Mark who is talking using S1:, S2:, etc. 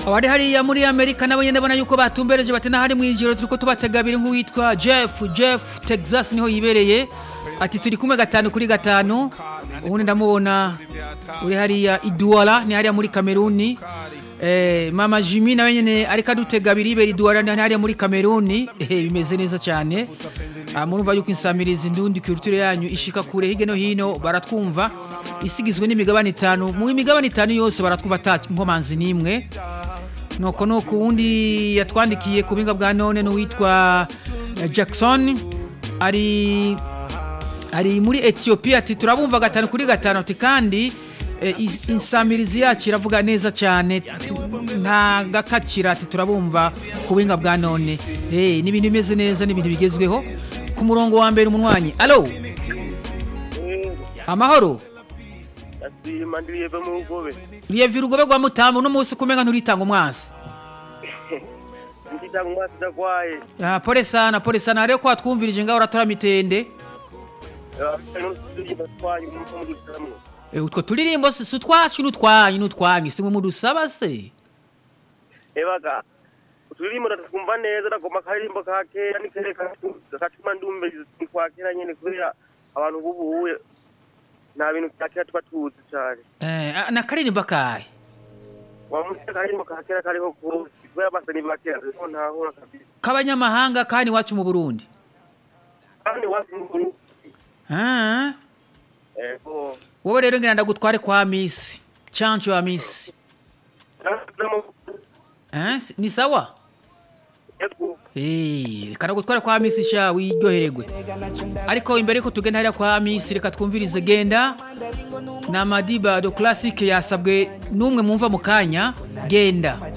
S1: abari hariya muri amerika nabo nyene ndabona yuko batumbereje bati nahari mwijoro turiko tubategabira nk'uwitwa jeff jeff texas niho yibereye ati turi kumwe gatanu kuri gatanu ubundi ndamubona uri hariya iduwara ni hariya muri kameruni Eh, mama jimi nawe nyene ariko adutega biribera iduwara ni hariya muri kameruni eh, bimeze neza cyane Ah, murumva yuko insamirizi ndundi culture yanyu ishika kure hirya no hino baratwumva isigizwe n'imigabane itanu mu migabane itanu yose baratwumva ata nkomanzi n'imwe nuko nuko uwundi yatwandikiye ku buhinga bwa none n'uwitwa eh, jackson ari ari muri etiyopiya ati turabumva gatanu kuri gatanu ati kandi eh, is- insamirizi yacu iravuga neza cyane ati, nta gakakira ati turabumva ku buhinga bwa none Eh, ni ibintu bimeze neza ni ibintu bigezweho ku murongo wa mbere umunywanyi alo amahoro
S2: asima ndiyeve mu rugobe
S1: riyevye urugobe rwa mutamu uno munsi kumenga nturitanga umwasi
S2: nditanga umwasi ndagwaye
S1: Ah, pole sana pole sana hariyo ko watwumvirije ngaho uratora mitende
S2: n'uturirimbo twanyu muko mudusamwe
S1: Eh, utwo turirimbo si si utwacu n'utwanyu n'utwanyu simwe mudusaba se
S2: ebaga uturirimbo ndatwumva neza ndagomba akaririmbo ka kera nikereka gatuma ndumviriza kwa kera nyene kubera abantu bubuye nta bintu vya kera tuba tuzi cane
S1: Eh, ah, nakaririmba kahe
S2: wamusi akaririmbo ka kera kariho kose kubera basani ba kera ariko ntahora kabisa
S1: k'abanyamahanga kandi iwacu mu burundi
S2: kandi wasi mu Burundi
S1: Ah,
S2: ego
S1: wowe rero ngira ndagutware kwa misi chancho wa misi Eh, si- ni sawa
S2: ego
S1: Eh, reka ndagutware kwa misi sha wiryohererwe ariko imbere yuko tugenda hariya kwa misi reka twumvirize genda na madiba do classic yasabwe n'umwe mumva mu kanya genda